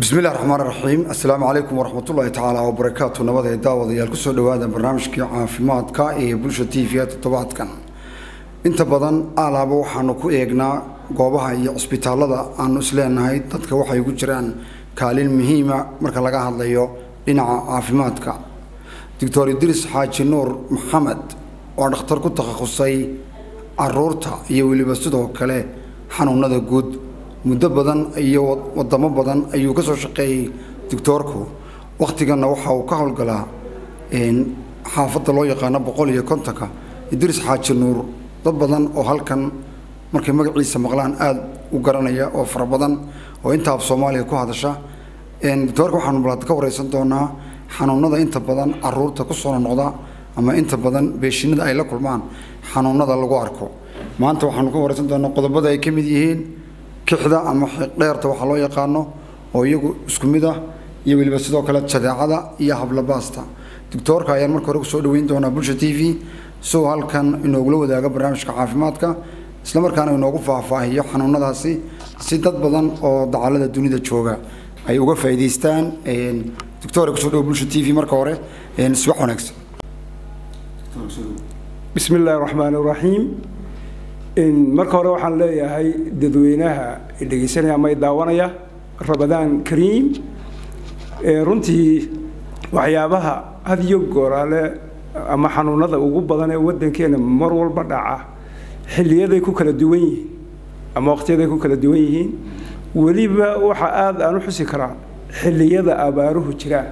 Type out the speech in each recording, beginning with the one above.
bismillahi raxmaan raxiim assalaamu calaykum waraxmatullaahi tacaala wabarakaatu nabad ee daawadayaal kusoo dhawaada barnaamijkii caafimaadka ee bulsha t v toddobaadkan inta badan alaaba waxaanu ku eegnaa goobaha iyo cisbitaalada aanu isleenahay dadka waxay ku jiraan kaalin muhiima marka laga hadlayo dhinaca caafimaadka doctor idriis xaaji nuur maxamed oo dhakhtar ku takhasusay caruurta iyo weliba sidoo kale xanuunada guud muddo badan iyo wadamo badan ayuu ka soo shaqeeyey doctoorku wakhtiganna waxa uu ka howlgalaa xaafadda loo yaqaano boqol iyo kontonka idriis xaaji nuur dad badan oo halkan markay magaciisa maqlaan aada u garanaya oo fara badan oo intaab soomaaliya ku hadasha doctoorka waxaanu balaad ka wareysan doonaa xanuunada inta badan caruurta ku soo noqda ama inta badan beeshinada ay la kulmaan xanuunada lagu arko maanta waxaanu ka wareysan doonaa qodobada ay ka mid yihiin kixda ama dheerta waxaa loo yaqaano oo iyagu isku mid ah iyo weliba sidoo kale jadeecada iyo hablabaasta doctoorka ayaan marka hore kusoo dhaweyn doonaa bulsha t v siuu halkan inoogula wadaago barnaamijka caafimaadka islamarkaana inoogu faahfaahiyo xanuunadaasi si dad badan oo dacalada dunida jooga ay uga faa'iidaystaan doctor kusoo dhawo bulsha t v marka hore subax wanaagsan bismi illaahi raxmaan iraxiim marka hore waxaan leeyahay dadweynaha dhegeysanaya ama daawanaya rabadaan kariim runtii waxyaabaha had iyo gooraale ama xanuunada ugu badan ee waddankeena mar walba dhaca xiliyaday ku kala duwan yihiin ama waqtiyaday ku kala duwan yihiin weliba waxa aada aan u xusi karaa xilliyada abaaruhu jiraan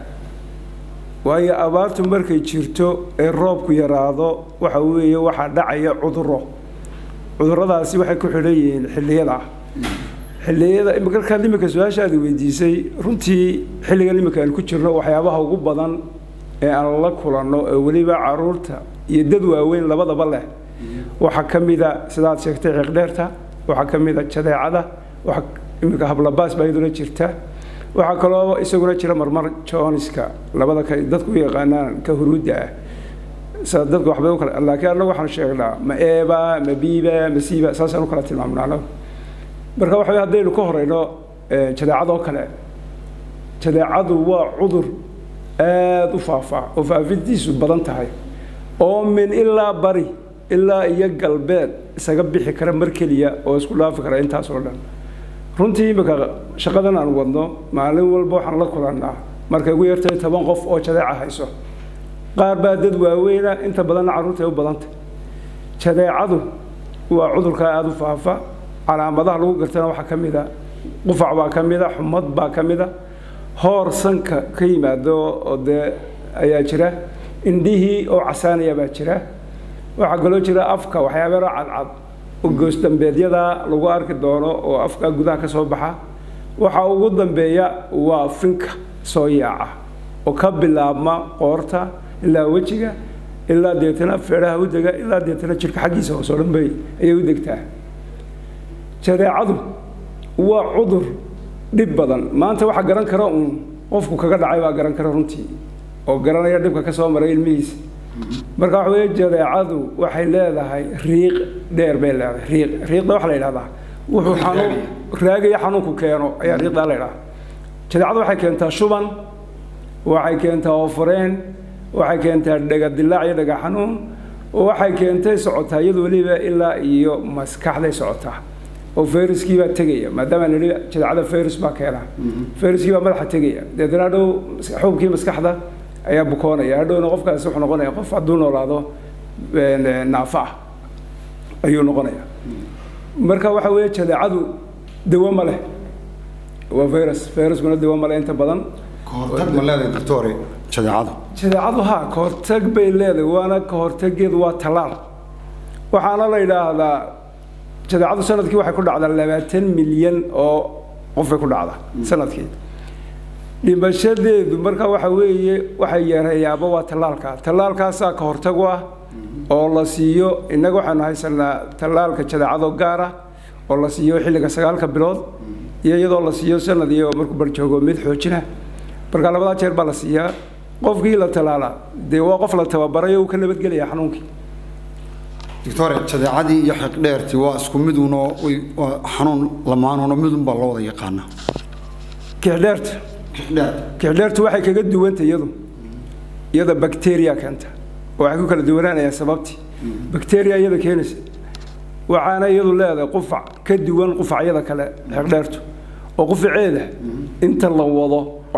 waayo abaartu markay jirto ee roobku yaraado waxa weeye waxaa dhacaya cuduro cuduradaasi waxay ku xidhan yihiin xilliyada xilliyada markaad iminka su-aashaadi weydiisay runtii xilligan iminka aan ku jirno waxyaabaha ugu badan ee aan la kulanno ee weliba caruurta iyo dad waaweyn labadaba leh waxaa ka mida sidaad sheegtay xiiqdheerta waxaa ka mida jadeecada waxa iminka hablabaas baa iyaduna jirta waxaa kaloo isaguna jira marmar joniska labada ka dadku u yaqaanaan ka huruudda ah sida dadka waxbay u kala laakiin annagu waxaan sheegnaa ma eeba ma biiba ma siiba saasaan u kala tilmaamnaa annagu marka waxa haddaynu ka horeyno jadeecadoo kale jadeecadu waa cudur aada u faafaa oo faafintiisu badan tahay oo min ilaa bari ilaa iyo galbeed isaga bixi kara mar keliya oo isku dhaafi kara intaas oo dhan runtii imika shaqadan aan wadno maalin walba waxaan la kulannaa markay ugu yartay toban qof oo jadeeca hayso qaar baa dad waaweyna inta badanna carruurta ay u badantay jadeecadu waa cudurkaa aada u faafa calaamadaha lagu gartana waxaa ka mid a qufac baa ka mid a xumad baa ka mid a hoor sanka ka yimaado oo dee ayaa jira indhihii oo casaanaya baa jira waxaa kaloo jira afka waxyaabaro cadcad oo goosdambeedyada lagu arki doono oo afka gudaha ka soo baxa waxa ugu dambeeya waa finka soo yaaca oo ka bilaabma qoorta ilaa wejiga ilaa deetana feedhaha u dega ilaa deetana jirka xaggiisa hoos oo dhan bay ayay u degtaa jadeecadu waa cudur dhib badan maanta waxaa garan kara uun qofku kaga dhacay baa garan kara runtii oo garanaya dhibka ka soo maray ilmihiisa marka waxa weeye jadeecadu waxay leedahay riiq dheer bay leedahay riiq riiqda waxaa la yidhahdaa wuxuu xanuun raagaya xanuunku keeno ayaa riiqdaa la yidhahdaa jadeecadu waxay keentaa shuban waxay keentaa oofareen waxay keentaa dhagadilaac iyo dhaga xanuun waxay keentay socotaa iyadu weliba ilaa iyo maskaxday socotaa oo fayruskii baa tegaya maadaama nidhi jadeecada fayrus baa keena fayruskii baa madaxa tegaya deetana hadhow xuubkii maskaxda ayaa bukoonaya hadhowna qofkaasi wuxuu noqonaya qof hadduu noolaado naafa ah ayuu noqonaya marka waxa weeye jadeecadu dawo ma leh waa virus viruskuna dawo ma leh inta badan kahortag ma leedahay doctore jadeecadu jadeecadu ha kahortag bay leedahay waana kahortageedu waa tallaal waxaana la yidhaahdaa jadeecadu sanadkii waxay ku dhacdaa labaatan milyan oo qofay ku dhacdaa sanadkii dhimashadeedu marka waxa weeye waxay yareeyaaba waa tallaalka tallaalkaasaa ka hortag u ah oo la siiyo innaga waxaanu haysanaa tallaalka jadeecadoo gaar ah oo la siiyo xilliga sagaalka bilood iyo iyadoo la siiyo sanad iyo markuu barjoogo mid xoojina marka labadaa jeer baa la siiyaa qofkii la tallaalaa dee waa qof la tababaray oo uu ka nabadgelaya xanuunkii doctore jadeecadii iyo xiqdheertii waa isku miduno waa xanuun lamaanuno midun baa loo wada yaqaana kixdheerta kixdheer kixdheertu waxay kaga duwanta iyadu iyada bacteria keenta oo waxay ku kala duwanaanayaan sababtii bacteria iyada keenaysa waxaana iyadu leedahay qufac ka duwan qufacyada kale xeqdheertu oo qufaceeda inta la wado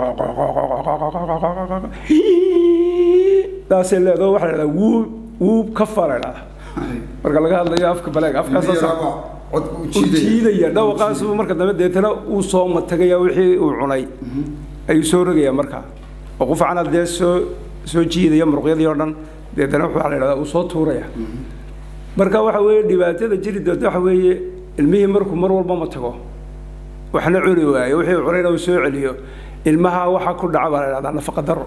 taasay leedahay waxaa la dhahdaa wuub wuub ka fara dhahda marka laga hadlayo afka baleeg afkaas jiidaya dhawaqaasu marka dambe deetana uu soo matagaya wixii uu cunay ayuu soo rogayaa markaa oo qufacana dee soo soo jiidaya muruqyadii oo dhan deetana waxaa la dhahdaa uu soo tuuraya marka waxa weeye dhibaatada jiri doonta waxa weeye ilmihii markuu mar walba ma tago waxna cuni waayo wixii uu cunayna uu soo celiyo ilmaha waxa ku dhaca baa la dhahdaa nafaqa daro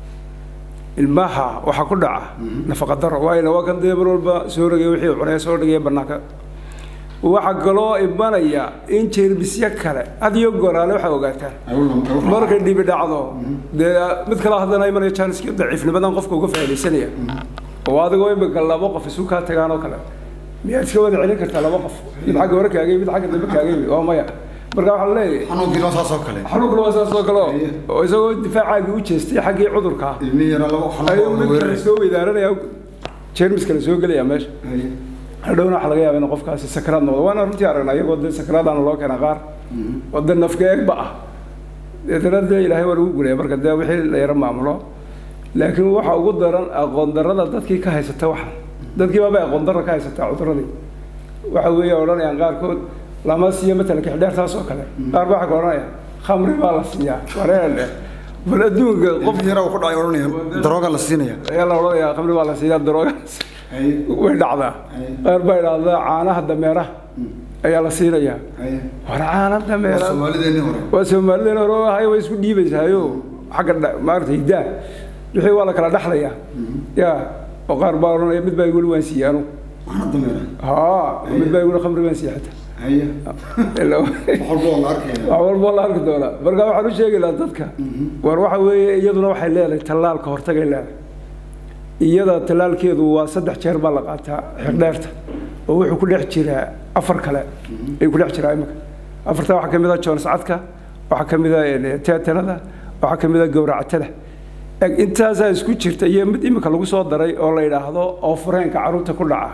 ilmaha waxa ku dhaca nafaqa daro waayna waa kan dee mar walba soo rogaya wixii uu cunaya soo dhigaya bannaanka waxaa kaloo imanaya in jeermisyo kale adiyo goraale waxaa ogaataan markay dhibi dhacdo dee mid kale haddana imanaya jaaniski daciifnimadan qofka uga faaidaysanaya oo adigoo imika laba qof isu kaa tagaan oo kale miyaad iska wada celin kartaa laba qof mid xagga hore kaagay mid xagga dambe kaagay waa maya marka waxaa leeyahay xanuunkiina saasoo kale xanuunkuna waa saas oo kale oo isagoo difaacaagii u jeestay xaggii cudurka ilmihi yara laba ayuu mid kale xanuun soo weydaaranaya jeermis kale soo gelaya meesha hadhowna waxaa laga yaaba in qofkaasi sakraad noqdo waana runtii aragnaa iyagoo dee sakraadaana loo keena qaar oo dee nafka eegba ah deetana dee ilaahay waa lagu gulaya marka dee wixii la yaro maamulo laakiin waxa ugu daran aqoon darrada dadkii ka haysata waxa dadkii baabay aqoon darra ka haysataa cuduradii waxa weeye odhanayaan qaarkood lama siiyo matalan kixdheertaas oo kale qaar baa waxaa ka odhanaya khamri baa la siiyaa wareele bal adduunka qof qof yara uu ku dhacay odhanaya darooga la siinaya ayaa la odhanayaa khamri baa la siiyaa darooga way dhacdaa qaar baa idhaahdaa caanaha dameeraha ayaa la siinayaa war caana dameera soomaalideenii hore waa soomaalideen hore oo ahay way isku dhiibaysaayo xagga dha- maaragta hiddaa wixii waa la kala dhaxlayaa ya oo qaar baa odhanaya mid baa iguli waan siiyey anugu waxna dameera haa mid baa iguli khamri waan siiyey xataa haya Ilaa- wax walba oo la arkaya wax walba la arki doonaa marka waxaan u sheegi lahaa dadka war waxa weeye iyaduna waxay leedahay tallaalka hortagay leedahay iyada tallaalkeedu waa saddex jeer baa la qaataa xirdheerta oo wuxuu ku dhex jiraa afar kale ayuu ku dhex jiraa imika afarta waxaa ka mid ah joonscadka waxaa ka mid ah teetanada waxaa ka mid ah gowracatada Eg, intaasaa isku jirta iyo mid imika lagu soo daray oo la yidhaahdo oo fureenka carruurta ku dhaca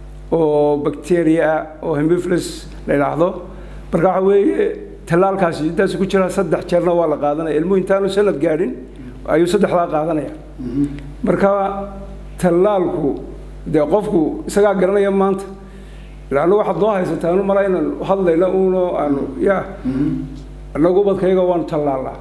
oo bacteria ah oo hemifilus la yidhaahdo marka waxa weeye tallaalkaasi intaas ku jira saddex jeerna waa la qaadanaya ilmuhu intaanu sanad gaadhin ayuu saddexdaa qaadanaya marka tallaalku dee qofku isagaa garanaya maanta laanna waxaad noo haysataa anu mala inaan hadlayno uno aanu ya annagu ubadkayaga waanu tallaalnaa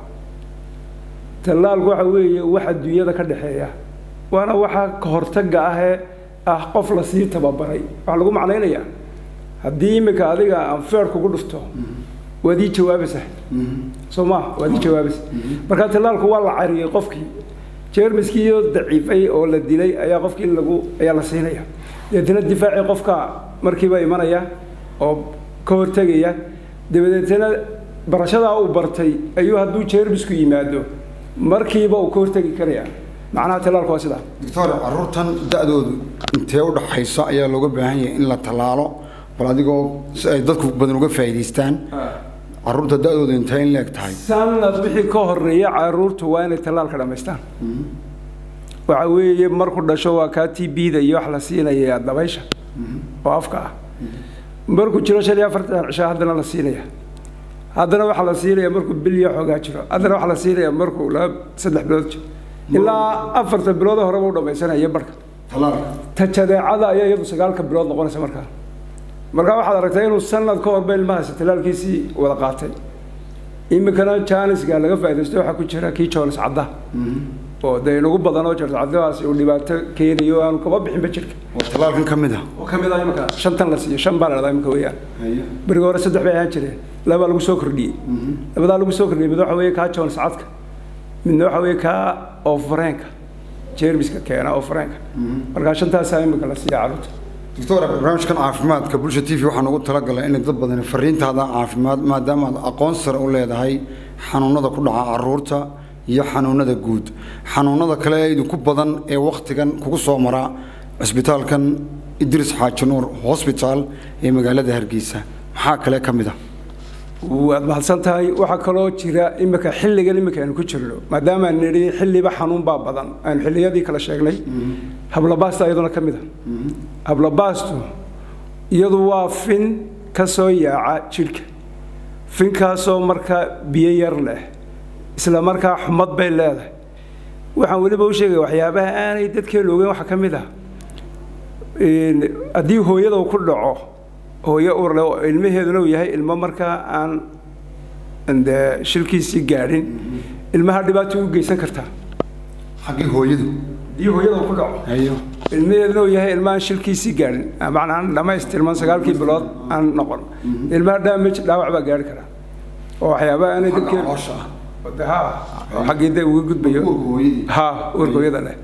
tallaalku waxa weeye wax adduunyada ka dhexeeya waana waxa ka hortagga ahee ah qof la sii tababaray waxaa lagu macnaynayaa haddii iminka adiga aan feer kugu dhufto waad ii jawaabaysaa soo ma waad ii jawaabaysa marka tallaalku waa la cariyey qofkii jeermiskiiyo daciifay oo la dilay ayaa qofkii lagu ayaa la siinaya deetana difaacii qofka markiiba imanaya oo ka hortegaya dabadeetana barashadaa uu bartay ayuu hadduu jeermisku yimaado markiiba uu ka hortegi karaya macnaha tallaalku waa sidaa doctor caruurtan da-doodu intee u dhaxaysa ayaa looga baahan yahay in la tallaalo bal adigoo si ay dadku badan uga faa'iidaystaan caruurta da-doodu intee in leeg tahay sanad wixii ka horeeya caruurtu waa inay tallaalka dhammaystaan waxa weeye marku dhasho waa kaa t b-da iyo wax la siinaya dabaysha oo afka ah markuu jiro shan iyo afartan cisho haddana la siinaya haddana waxaa la siinaya markuu bil iyo xoogaa jiro haddana waxaa la siinaya markuu laba saddex bilood jiro ilaa afarta bilood horeba u dhammaysanaya barka tallaalka ta jadeecada ayaa iyadu sagaalka bilood noqonaysa markaa markaa waxaad aragtay inuu sanad ka horba ilmahaasi tallaalkiisii wada qaatay iminkana jaanisga laga faaidaysto waxaa ku jira kii joonis cadda oo dee inagu badan oo joonis caddadaasi uu dhibaato keenayo aanu kaba bixinba jirka oo tallaalkan ka mid ah oo ka mid ah iminka shantan la siiyo shan baa la dhahdaa iminka weeyaan berigi hore saddex bay ahaan jireen labaa lagu soo kordhiyey labadaa lagu soo kordhiyey mid waxa weeye kaa joonis cadka midna waxa weeye kaa oofareenka jeermiska keena oofareenka markaa shantaasaa iminka la siiya carruurta doctor barnaamijkan caafimaadka bulsha t v waxaan ugu talagalay inay dad badan fariintaada caafimaad maadaama aad aqoon sare u leedahay xanuunada ku dhaca caruurta iyo xanuunada guud xanuunada kale ee idinku badan ee wakhtigan kugu soo mara cisbitaalkan idris xaaji nuur hosbitaal ee magaalada hargeysa maxaa kale ka mid ah waad mahadsan tahay waxaa kaloo jira imika xilligan imika aynu ku jirno maadaama aan nidhi xilliba xanuun baa badan aynu xilliyadii kala sheegnay hablabaasta iyaduna ka mid a hablabaastu iyadu waa fin ka soo yaaca jidhka finkaasoo markaa biyo yar leh isla markaa xumad bay leedahay waxaan weliba u sheegaya waxyaabaha aanay dadkeenu ogeyn waxaa ka mid ah haddii hooyada uu ku dhaco hooyo urle oo ilmaheeduna uu yahay ilmo markaa aan de shilkiisii gaadhin ilmaha dhibaato u geysan kartaa xaggii hooyadu haddii hooyada uu ku dhaco hayo ilmaheeduna uu yahay ilma aan shilkiisii gaadhin macnaa aan dhammaystirman sagaalkii bilood aan noqon ilmaha damage dhaawac baa gaari karaa oo waxyaabaha aanay dadkeenu caloosha ah ha oo xaggii de uga gudbayo uurka hooyadii ha uurka hooyada leh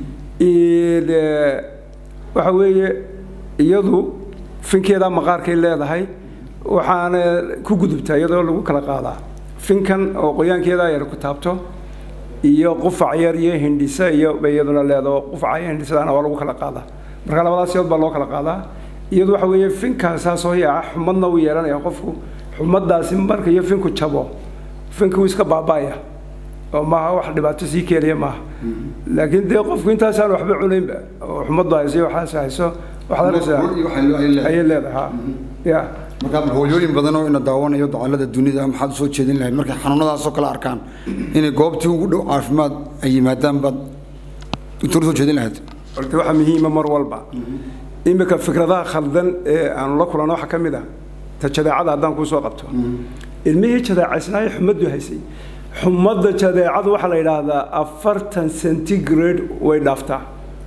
waxa weeye iyadu finkeedaa maqaarkay leedahay waxaana ku gudubtaa iyadoo lagu kala qaadaa finkan oo qoyaankeedaa yar ku taabto iyo qufac yar iyo hindhisa iyo bay iyaduna leedaho qufaca iyo hindhisadaana waa lagu kala qaadaa marka labadaas siyood baa loo kala qaadaa iyadu waxa weeye finkaasaa soo yaaca xumadna uu yeelanaya qofku xumadaasi marka iyo finku jabo finku wuu iska baaba'aya oo maaha wax dhibaato sii keenaya maaha laakiin dee qofku intaasaan waxba cunaynba oo xumaddu hayso iyo waxaas hayso waxaad arkaysaa ayay leedahay ha ya markaa hooyooyin badan oo ina daawanayo dacalada dunida maxaad usoo jeedin lahayd markay xanuunadaasoo kale arkaan inay goobtii ugu dhow caafimaad ay yimaadaan baad doctor usoo jeedin lahayd horta waxaa muhiima mar walba imika fikradaha khaldan ee aanu la kulanno waxaa ka mid ah ta jadeecada haddaan kuu soo qabto ilmihii jadeecaysnaayo xumaddu haysay xumadda jadeecadu waxaa la yidhaahdaa afartan centigrade way dhaaftaa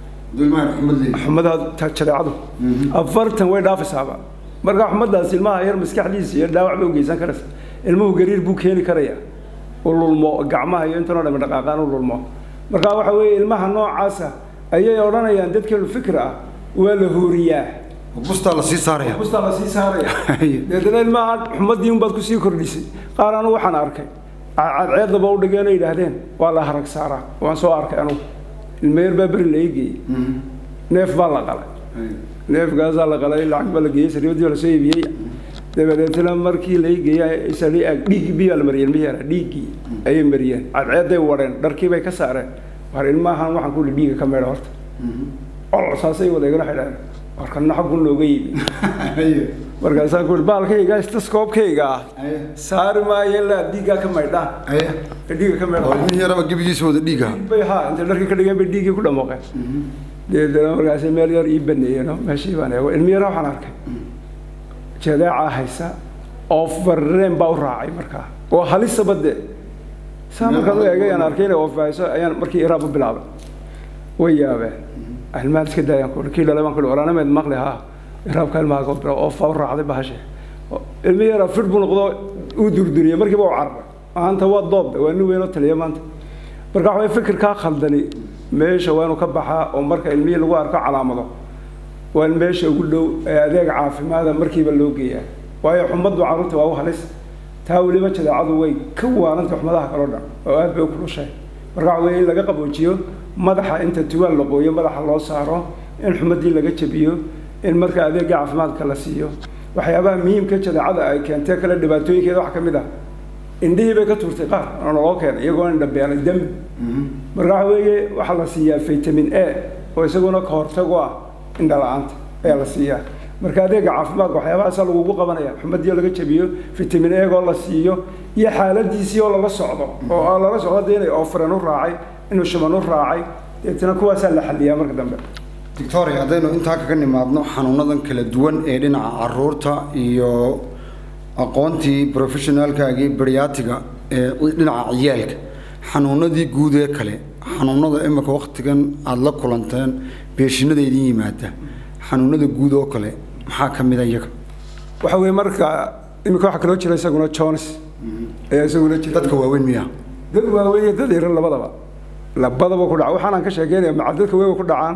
xumada jadeecadu afartan way dhaafaysaaba marka xumadaas ilmaha yar maskaxdiisa iyo dhaawac bay u geysan karaysa ilmuhu gariir buu keeni karaya u lulmo gacmaha iyo intanoo dhami dhaqaaqaan u lulmo marka waxa weeye ilmaha noocaasa ayay odhanayaan dadkeenu fikir ah waa la hooriyaa bustaa la sii saaraya bustaa la sii saaraya deetana ilmaha xumadii unbaad kusii kordhisay qaar anu waxaan arkay cadceedaba u dhigeen oo yidhaahdeen waa la harag saaraa waan soo arkay anugu ilma yar baa beri la eegeeyey neef baa la qalay neefkaasaa la qalay lacag baa la geeyey sariibadii baa lasoo iibiyey dabadeetna markii la eegeeyey isali ag dhiiggii biyaa la mariyey ilmihii yara dhiiggii ayay mariyeen cadceeday wadheen dharkii bay ka saareen war ilmahan waxaan ku dhiiga ka meedha horta col saasay wadeegana waxay dhahdeen warkana xaggu nooga yimi markaasaa ku baalkayga istaskoobkayga ah saari maayo ilaa dhiiggaa ka maydhaan dhiigga ka maydhaan ilmihii yaraba gebigiisa wada dhiiga bay ha intay dharkii ka dhigeen bay dhiiggii ku dhamoqeen deedana markaasi meel yar ii baneeyeen meeshii baan eego ilmi yara waxaan arkay jadeecaa haysa oo farreen baa u raacay markaa oo halisaba dee saa markaan u eegay aan arkay inay oofahayso ayaan markii iraab u bilaabay way yaabeen ilmahan iska daayaan ku kii dhalay baan ku walaanameed maqli haa iraabka ilmaha ka bilaab oofaa u raacday bahashe ilmi yara fir buu noqdo uu durduriyey markiiba u cararay maanta waa doobda waa nin weyn oo taliya maanta marka waxa fikirkaa khaldani meesha waa inuu ka baxaa oo marka ilmihii lagu arko calaamado waa in meesha ugu dhow ee adeeg caafimaada markiiba loo geeyaa waayo xumaddu carruurta waa u halis taa weliba jadeecadu way ka waaranta xumadaha kaloo dhan oo aad bay u kulushahay marka waxa weeye in laga qaboojiyo madaxa inta tuwaal la qooyo madaxa loo saaro in xumadii laga jabiyo in marka adeega caafimaadka la siiyo waxyaabaha muhiimka jadeecada ay keentee kale dhibaatooyinkeeda waxaa ka mid ah indhihii bay ka tuurtay qaar oo naloo keenay iyagoo indha beelay dami marka waxa weeye waxaa la siiyaa vitamin a oo isaguna ka hortag u ah indha la-aanta ayaa la siiyaa marka adeega caafimaadka waxyaabahaasa lagugu qabanaya xumadii laga jabiyo vitamin egoo la siiyo iyo xaaladiisii oo lala socdo oo lala socdo dee inay oofren u raacay inuu shaban u raacay deetana kuwaasaa la xaliyaa marka dambe victoria haddaynu intaa kaga nimaadno xanuunadan kala duwan ee dhinaca caruurta iyo aqoontii professionaalkaagii bariyaatiga ee dhinaca ciyaalka xanuunadii guud ee kale xanuunada imika waktigan aada la kulanteen beeshinada idin yimaada xanuunada guud oo kale maxaa ka mid a iyaga waxa weeye marka imika waxaa kaloo jira isaguna jones ayaa isaguna jira dadka waaweyn miya dad waaweyn iyo dad yaran labadaba labadaba ku dhaca waxaanaan ka sheekeynaya maca dadka weyn way ku dhacaan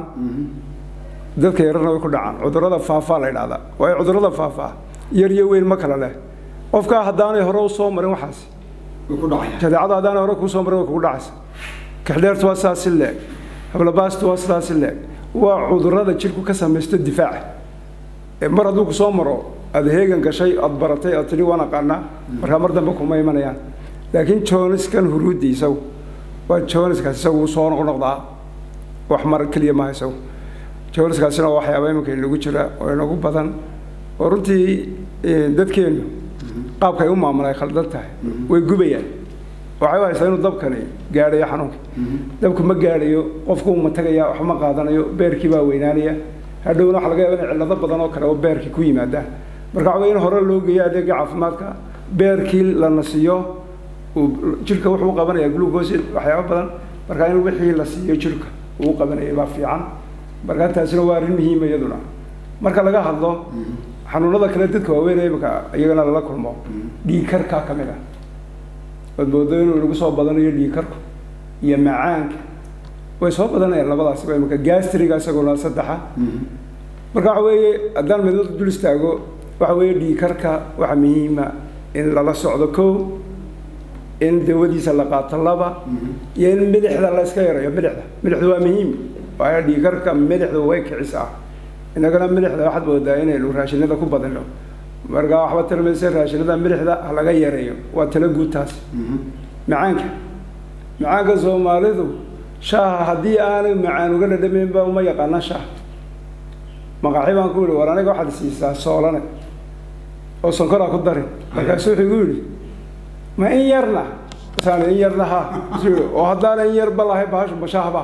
dadka yararna way ku dhacaan cudurrada faafaa la yidhahdaa waayo cudurrada faafaa yar iyo weyn ma kala leh qofkaa haddaanay hore u soo marin waxaas way ku dhacaya jadeecada haddaanay hore kuu soo marin way kugu dhacaysa kaxdheertu waa sidaasi leeg hablabaastu waa sidaasi leeg waa cudurrada jidhku ka samaysto difaaca mar hadduu ku soo maro aada heegan gashay aada baratay aad tidhi waan aqaanaa markaa mar dambe kuma imanayaan laakiin jooniskan huruuddi isagu waa jooniskaas isagu soo noqnoqdaa wax mar keliya maaha isagu jooniskaasina waa waxyaaba iminka inagu jira oo inagu badan oo runtii dadkeennu qaabka ay u maamulaan ay khaldan tahay way gubayaan waxay u haystaa inuu dabkani gaadhayo xanuunka dabku ma gaadhayo qofku ma tagaya wax ma qaadanayo beerkii baa weynaanaya hadhowna waxa laga yaaba in cillado badan oo kale oo beerkii ku yimaadaan marka waxa in hore loo geeyo adeega caafimaadka beerkii la nasiyo jirka wuxuu qabanaya glucose waxyaaba badan marka in wixii la siiyo jirka uu qabanaya baa fiican marka taasina waa arrin muhiima iyaduna marka laga hadlo xanuunada kale dadka waaweyn imika iyagana lala kulmo dhiigkarkaa ka mid ah ood moodo inuu inagu soo badanayo dhiigkarku iyo macaanka way soo badanayaan labadaasiba imika gastriga isaguna saddexa marka waxa weeye haddaan midmad dul istaago waxa weeye dhiigkarka waxaa muhiima in lala socdo kow in dawadiisa la qaato laba iyo in midixda la iska yarayo midixda midixdu waa muhiim waayo dhiigkarka midixdu way kicisaa inagana midixda waxaad moodaa inaynu raashinada ku badino marka waxba tilmaysa raashinada midixda ha laga yareeyo waa tala guud taas macaanka macaanka soomaalidu shaaha haddii aanay macaan uga dhadhamaynba uma yaqaana shaah maqaaxi baan ku yihi war aniga waxaad siisaa soolane oo sonkoraa ku darin markaasu wuxuu igu yidhi ma in yarna saan in yarna ha oo haddaana in yarba lahay bahashu ma shaahba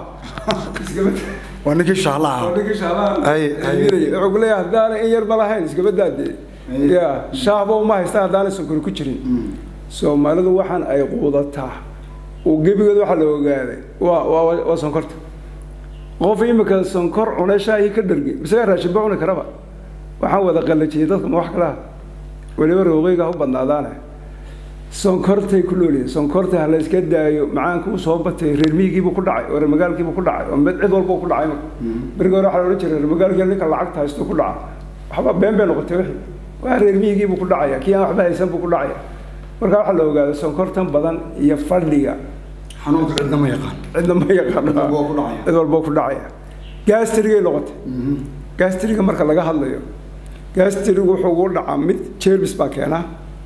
waa ninkii shahlaha wuxuu ku leeyahay haddaana in yarba lahayn iskaba daadee ya shaahba uma haystaan haddaanay sonkori ku jirin soomaalidu waxaan ay quudataa oo gebigood waxaa la ogaaday waa waa waa sonkorta qof imika sonkor cunay shaahii ka dhargay isagaa raashinba cuni karaba waxaan wada qallajiyey dadka ma wax kalaha weliba roogeyga ha u badnaadaane sonkortay ku looliyiin sonkorta ha la iska daayo macaanka u soo batay reer miyigiibuu ku dhacay oo reer magaalkiibuu ku dhacay oo cid walba ku dhacay berigi hore waxaa la odhan jiray reer magaalkii ninka lacagta haysto ku dhaca waxba been bay noqotay wixii waa reer miyigiibuu ku dhacaya kii aan waxba haysan buu ku dhacaya marka waxaa la ogaada sonkortan badan iyo fadhiga xanuunka cidna ma yaqaan cidna ma yaqaan cid walboo ku dhacaya gastrigay noqotay gastriga marka laga hadlayo gastrigu wuxuu ugu dhacaa mid jermis baa keena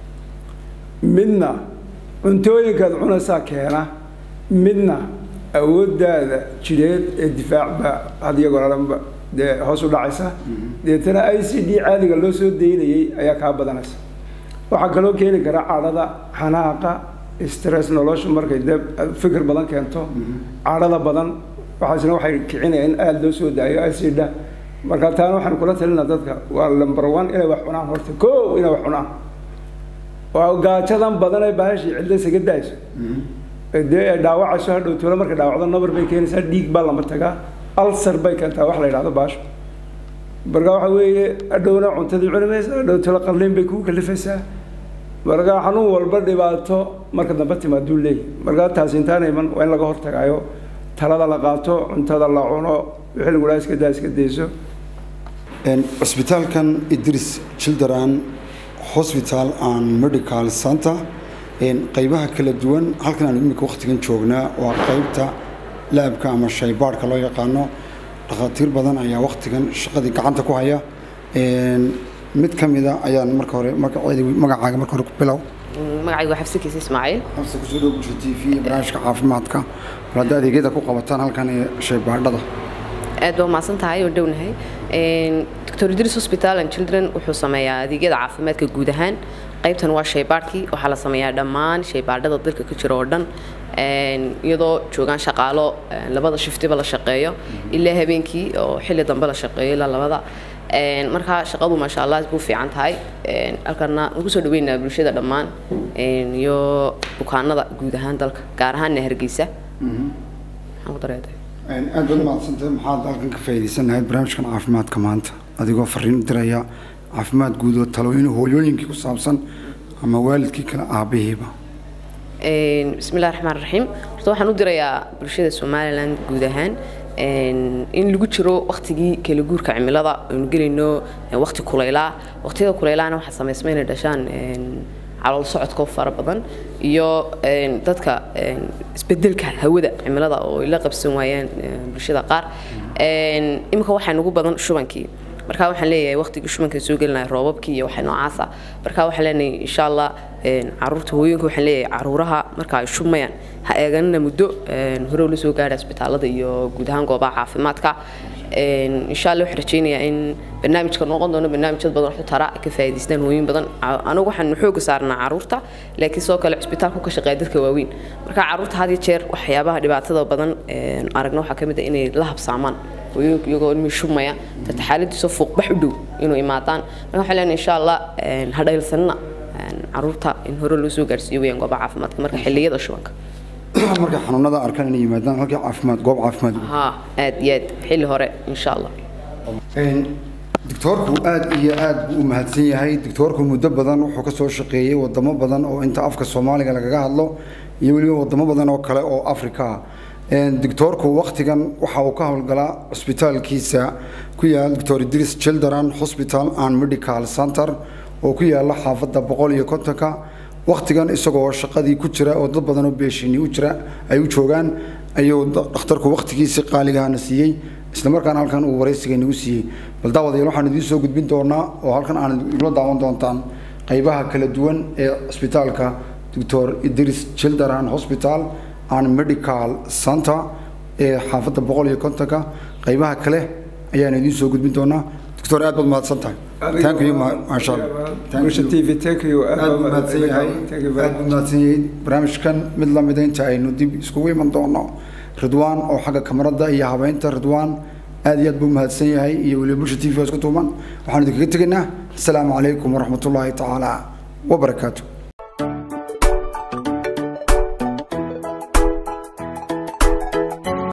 midna cuntooyinkaad cunaysaa keena midna awooddaada jidheed ee difaac baa had iyagoo dhanba dee hoos u dhacaysa deetana i c d caadiga loo soo daynayay ayaa kaa badanaysa waxaa kaloo keeni kara cadhada xanaaqa stress noloshu markay dee fikir badan keento cadhada badan waxaasna waxay kicinaya in aada loo soo daayo acida marka taana waxaan kula talinaa dadka waa number one inay wax cunaan horta ko inay wax cunaan waa gaajadan badan ee bahashii cidla isaga daayso dee ay dhaawacayso hadhow tolo markay dhaawacdo nabar bay keenaysaa dhiig baa lama tagaa alsar bay keentaa wax la yidhahdo baasho marka waxa weeye hadhowna cuntadii cuni maysa hadhow tolo qalliin bay kugu kalifaysaa marka xanuun walba dhibaato marka dambe timaaduu leeyahy marka taasi intaana iman waa in laga hortagaayo talada la qaato cuntada la cuno wixii lagu dhaha iska daa iska dayso cisbitaalkan idris children hospital and medical center qaybaha kala duwan halkan aan imika wakhtigan joognaa waa qaybta laabka ama shaybaadhka loo yaqaano dhakhaatiir badan ayaa wakhtigan shaqadii gacanta ku haya mid ka mida ayaan marka hore magacaaga marka hore ku bilow magacaygu waa xabsi kiisa ismaaciil xabsi kusoo dhow bulsho t v barnaamijka caafimaadka bal hadda adeegyada ku qabataan halkan ee shaybaadhada aad baa umahadsan tahay oo dhownahay doctor idris hospital and children wuxuu sameeyaa adeegyada caafimaadka guud ahaan qaybtan waa shaybaadhkii waxaa la sameeyaa dhammaan shaybaadhada dalka ka jira oo dhan iyadoo joogaan shaqaalo labada shiftiba la shaqeeyo ilaa habeenkii oo xilli dambe la shaqeeyo ilaa labada markaa shaqadu maasha allah ku fiican tahay halkana ugu soo dhaweynaa bulshada dhammaan iyo bukaanada guud ahaan dalka gaar ahaanna hargeysa maxaan ku dareeday aad baad mahadsantahay maxaad halkan ka faa'iidaysanahay barnaamijkan caafimaadka maanta adigoo fariin u diraya caafimaad guud oo talooyin hooyooyinkii ku saabsan ama waalidkii kale aabihiiba bismillahi raxmaan raxiim horta waxaan u dirayaa bulshada somaliland guud ahaan in lagu jiro waktigii kala guurka cimilada aynu gelayno wakti kulaylaa waqtiyada kulaylaana waxaa samaysma inay dhashaan calool socodka fara badan iyo dadka isbedelka hawada cimilada oo ay la qabsan waayaan bulshada qaar iminka waxaa nagu badan shubankii marka waxaan leeyahay waqtigii shumanka soo gelinaya roobabkii iyo waxa noocaasa marka waxaan leenahay insha allah caruurta hooyinka waxaan leeyahay caruuraha marka ay shumayaan ha eeganina muddo hore la soo gaadha isbitaalada iyo guud ahaan goobaha caafimaadka insha allah waxaan rajaynayaa in barnaamijka noqon doono barnaamijyad badan waxu tara ka faa'iidaystaan hooyin badan anigu waxaan xooga saarnaa caruurta laakiin sidoo kale cisbitaalku ka shaqeeya dadka waaweyn marka caruurta had iyo jeer waxyaabaha dhibaatada badan aragna waxaa ka mid ah inay la habsaamaan hooyooyinku iyagoo ilmihii shumaya tata xaaladiisa fuuqbax u dhow inuu imaadaan marka waxaan leenahay insha allah ha dhaylsanina caruurta in hore loo soo gaarsiiyo weyaan goobaha caafimaadka marka xilliyada shubanka markay xanuunada arkaan inay yimaadaan halkii caafimaad goob caafimaad ها aad iyo aad xilli hore insha allah doctoorku aad iyo aad buu u mahadsan yahay doctoorku muddo badan wuxuu ka soo shaqeeyey wadamo badan oo inta afka soomaaliga lagaga hadlo iyo weliba wadamo badan oo kale oo afrika ah doctoorku waktigan waxa uu ka howlgalaa cusbitaalkiisa ku yaal doctor idris children hospital and medical center oo ku yaala xaafadda boqol iyo kontonka waktigan isagoo shaqadii ku jira oo dad badan oo beeshini u jira ay u joogaan ayuu dhakhtarku waktigiisii qaaligahana siiyey isla markaana halkan uu waraysiga nagu siiyey bal daawadayaal waxaan idiin soo gudbin doonaa oo halkan aan igula daawan doontaan qaybaha kala duwan ee cisbitaalka doctor idris children hospital and medical center ee xaafadda boqol iyo kontonka qaybaha kale ayaan idiin soo gudbin doonaa doctor aad baad mahadsan tahay thank you maasha allah Bulsha TV thank you aad buu mahadsan yahay thank you very aad buu mahadsan yahay barnaamijkan mid la mida inta aynu dib iskugu iman doono ridwaan oo xagga kamarada iyo habeynta ridwaan aad iyo aad buu mahadsan yahay iyo weliba bulsha t v oo isku tuuman waxaan idinkaga tegaynaa asalaamu calaykum waraxmatullaahi tacaala wabarakaatu